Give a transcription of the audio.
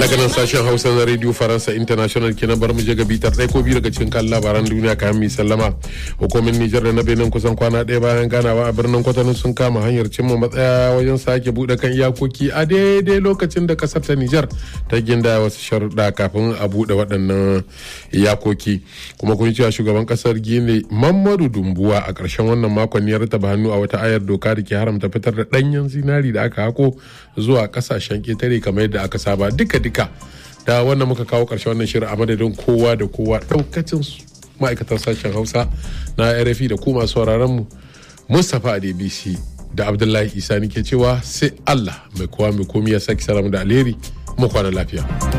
daga nan sashen hausa na radio faransa international kenan bar mu je ga bitar ɗaya ko biyu daga cikin kan labaran duniya kayan mai sallama hukumin nijar da na benin kusan kwana ɗaya bayan ganawa a birnin kwatano sun kama hanyar cimma matsaya wajen sake buɗe kan iyakoki a daidai lokacin da kasar ta nijar ta ginda wasu sharuɗa kafin a buɗe waɗannan iyakoki kuma kun cewa shugaban kasar gine mamadu dumbuwa a ƙarshen wannan makon ya rataba hannu a wata ayar doka da ke haramta fitar da ɗanyen zinari da aka hako zuwa ƙasashen ƙetare kamar yadda aka saba duka duka da wannan muka kawo ƙarshen wannan shirin a madadin kowa da kowa ɗaukacin ma'aikatan sashen hausa na rfi da ku masu mu mustapha a dbc da abdullahi isa ke cewa sai allah mai kowa mai komi ya saki salamu da alheri mu kwana lafiya.